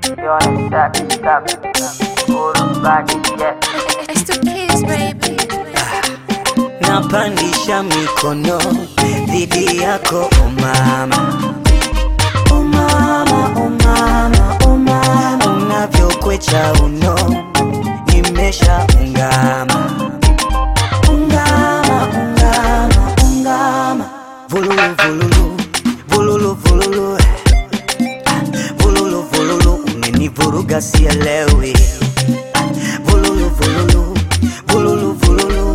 Doing stop, stop, hold on back, yeah. It's the kids, baby. napandisha mikono dhidi yako o mama o mama o mama o mama unavyokwecha uno nimesha ungama ungama ungama ungama vululu vululu vululu vululu vululu vululu umenivuruga sielewi vululu vululu vululu vululu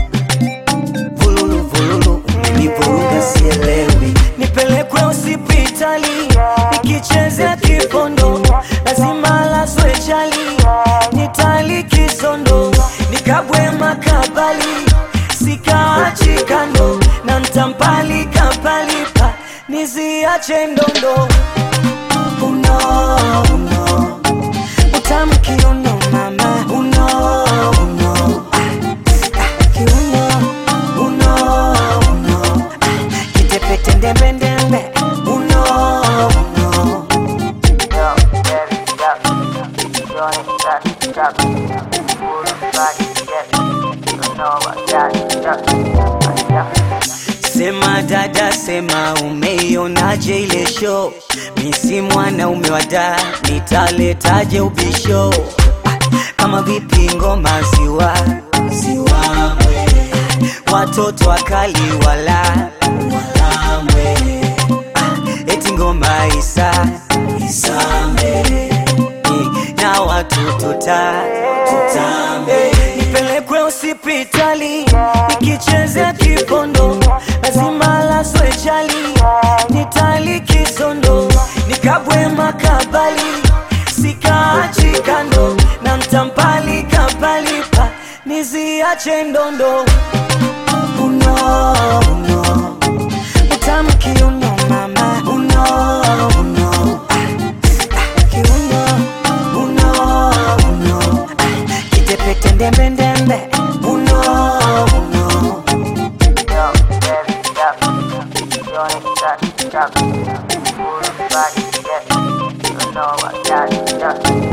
vululu vululu umenivuruga sielewi nipelekwe hospitali nikichezea kipondo lazima laswe chali nitali kisondo nikabwe makabali sikaachi kando na ntampali kapalipa niziache ndondo uno uno utamki uno mama uno uno Ah, kiuno uno uno Ah, kitepete ndembendembe uno uno Yo, baby, stop. Doing stop, stop, hold on back, yeah. You know I got stop, stop. Sema dada, sema umeionaje ile show? Mi si mwanaume wa da, nitaletaje ubisho? Ah, Kama vipi ngoma ziwa ziwamwe, watoto wakali wala walamwe, Ah, eti ngoma isa isambe Eh, na watu tuta tutambe nipelekwe hospitali nikichezea kipondo lazima laswe chali nitali kisondo nikabwe makabali sikaachi kando na mtampali kapalipa niziache ndondo uno uno utamki uno mama uno uno Ah, kiuno uno uno Ah, kitepete ndembendembe uno uno Yo, baby, stop. Doing stop, stop, hold on back, yeah. You know I got stop.